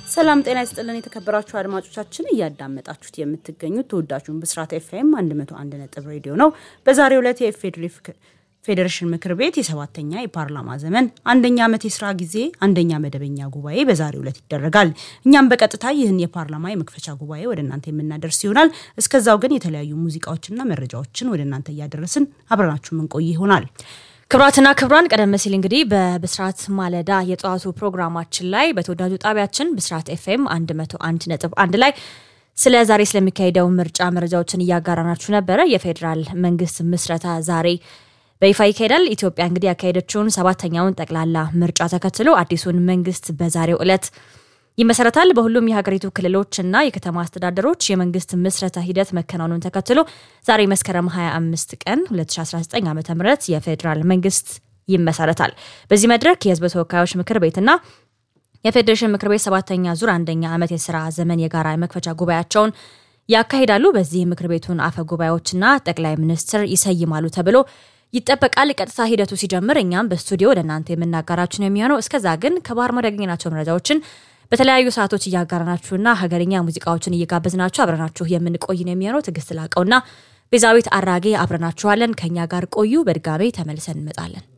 ሰላም ጤና ይስጥልን የተከበራችሁ አድማጮቻችን እያዳመጣችሁት የምትገኙት ተወዳጁን ብስራት ኤፍኤም 101 ነጥብ ሬዲዮ ነው። በዛሬው ዕለት የኢፌዴሪ ፌዴሬሽን ምክር ቤት የሰባተኛ የፓርላማ ዘመን አንደኛ ዓመት የስራ ጊዜ አንደኛ መደበኛ ጉባኤ በዛሬው ዕለት ይደረጋል። እኛም በቀጥታ ይህን የፓርላማ የመክፈቻ ጉባኤ ወደ እናንተ የምናደርስ ይሆናል። እስከዛው ግን የተለያዩ ሙዚቃዎችና መረጃዎችን ወደ እናንተ እያደረስን አብረናችሁ ምንቆይ ይሆናል። ክብራትና ክብራን ቀደም ሲል እንግዲህ በብስራት ማለዳ የጠዋቱ ፕሮግራማችን ላይ በተወዳጁ ጣቢያችን ብስራት ኤፍኤም 101 ነጥብ አንድ ላይ ስለ ዛሬ ስለሚካሄደው ምርጫ መረጃዎችን እያጋራናችሁ ነበረ። የፌዴራል መንግስት ምስረታ ዛሬ በይፋ ይካሄዳል። ኢትዮጵያ እንግዲህ ያካሄደችውን ሰባተኛውን ጠቅላላ ምርጫ ተከትሎ አዲሱን መንግስት በዛሬው ዕለት ይመሰረታል። በሁሉም የሀገሪቱ ክልሎችና የከተማ አስተዳደሮች የመንግስት ምስረታ ሂደት መከናወኑን ተከትሎ ዛሬ መስከረም 25 ቀን 2019 ዓ ም የፌዴራል መንግስት ይመሰረታል። በዚህ መድረክ የህዝብ ተወካዮች ምክር ቤትና የፌዴሬሽን ምክር ቤት ሰባተኛ ዙር አንደኛ ዓመት የስራ ዘመን የጋራ የመክፈቻ ጉባኤያቸውን ያካሂዳሉ። በዚህ ምክር ቤቱን አፈ ጉባኤዎችና ጠቅላይ ሚኒስትር ይሰይማሉ ተብሎ ይጠበቃል። ቀጥታ ሂደቱ ሲጀምር እኛም በስቱዲዮ ወደ እናንተ የምናጋራችሁ ነው የሚሆነው። እስከዛ ግን ከባህር ማዶ ያገኘናቸው መረጃዎችን በተለያዩ ሰዓቶች እያጋራናችሁና ሀገርኛ ሙዚቃዎችን እየጋበዝናችሁ አብረናችሁ የምንቆይ ነው የሚሆነው። ትዕግስት ላቀውና ቤዛዊት አራጌ አብረናችኋለን። ከእኛ ጋር ቆዩ። በድጋሜ ተመልሰን እንመጣለን።